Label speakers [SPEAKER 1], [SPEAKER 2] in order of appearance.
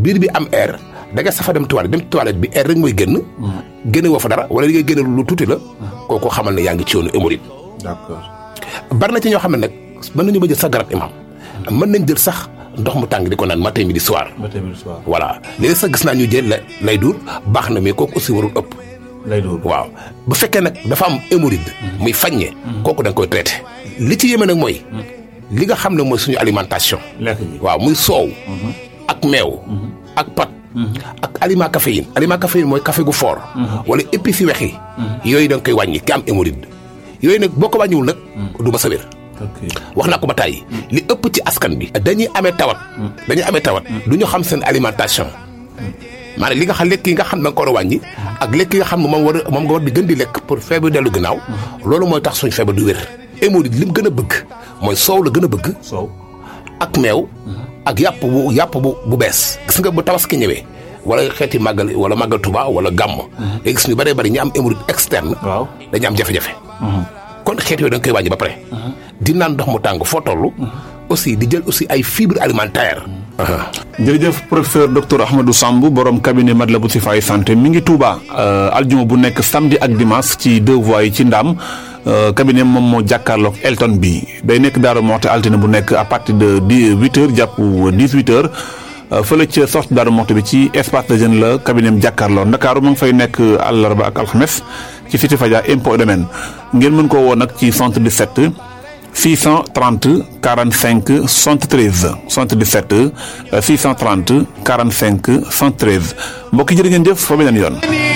[SPEAKER 1] biir bi am air da nga safa dem toilette dem toilette bi air rek mooy génn génne woo fa dara wala li ngay génne lu tuuti la kooku xamal ne yaa ngi ci yoonu hémorroïde
[SPEAKER 2] d'accord
[SPEAKER 1] bari na ci ñoo xam ne nag mën nañu ba jël sax garab imam mën nañ jël sax ndox mu tàng di ko naan matin midi soir
[SPEAKER 2] ba tamit soir
[SPEAKER 1] voilà léegi sax gis naa ñu jël la lay dur baax na mais kooku aussi warul ëpp
[SPEAKER 2] lay doon
[SPEAKER 1] waaw bu fekkee nag dafa am hémorroïde muy faññe kooku da nga koy traité li ci yéeme nag mooy li nga xam ne mooy suñu alimentation
[SPEAKER 2] lekk bi
[SPEAKER 1] waaw muy soow ak meew ak pat ak aliment caféine aliment caféine mooy café gu fort wala épices yu wex yi yooyu da nga koy wàññi ki am hémorroïde yooyu nag boo ko wàññiwul nag du ma sa wér
[SPEAKER 2] ok
[SPEAKER 1] wax naa ko ba tàyyi li ëpp ci askan bi dañuy amee tawat dañuy amee tawat du ñu xam seen alimentation maanaam li nga xam lekk yi nga xam ne da nga ko war a wàññi ak lekk yi nga xam ne moom war a moom nga war di gën di lekk pour feebar dellu gannaaw loolu mooy tax suñ feebar du wér hémorroïde li mu gën a bëgg mooy soow la gën a bëgg
[SPEAKER 2] soow
[SPEAKER 1] ak meew ak yàpp bu yàpp bu bu bees gis nga bu tabaski ñëwee wala xeeti màggal wala màggal Tuba wala gàmm léegi gis ñu bëree bëri ñi am hémorroïde externe
[SPEAKER 2] waaw
[SPEAKER 1] dañu am jafe-jafe kon xeet yooyu da nga koy wàññi ba pare di naan ndox mu tàng foo toll aussi di jël aussi ay fibres alimentaires
[SPEAKER 2] jërëjëf professeur docteur Ahmadou Samb borom cabinet Matlaboul Chifaay santé mi ngi Touba aljuma bu nekk samedi ak dimanche ci deux voies yi ci Ndaam cabinet moom moo jàkkaarloog Elton bi day nekk Daaru Moxti altine bu nekk à partir de dix huit heures jàpp dix huit heures fële ca sortie Daaru Moxti bi ci espace de jeune la cabinet am jàkkaarloo Ndakaaru ma ngi fay nekk àllarba ak alxames ci Cité Fadia impôt domaine ngeen mën koo woo nag ci 77 630 45 73 77 630 45 73 mbokk yi jërë ngeen jëf fa beneen yoon.